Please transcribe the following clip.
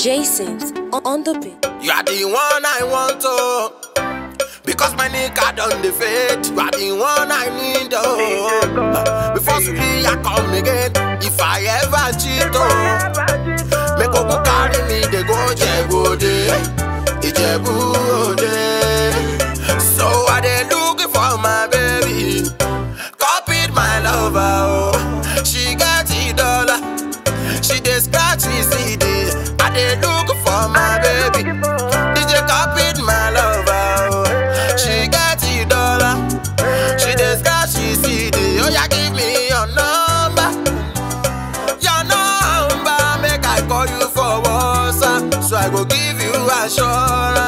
Jason's on, on the beat. You are the one I want to. Because my nigga done the fate. You are the one I need oh. Before sleep I come again. If I ever cheat oh. Make Ogun carry me they go Jebu Ode. Ijebu Ode. So I dey looking for my baby. Copied my lover oh. She got the dollar. She dey scratch me CD. I dey look for my baby. DJ copied my lover. Oh. She got the dollar. She dey scratch me CD. Oh yeah, give me your number. Your number make I call you for WhatsApp. So I go give you assurance.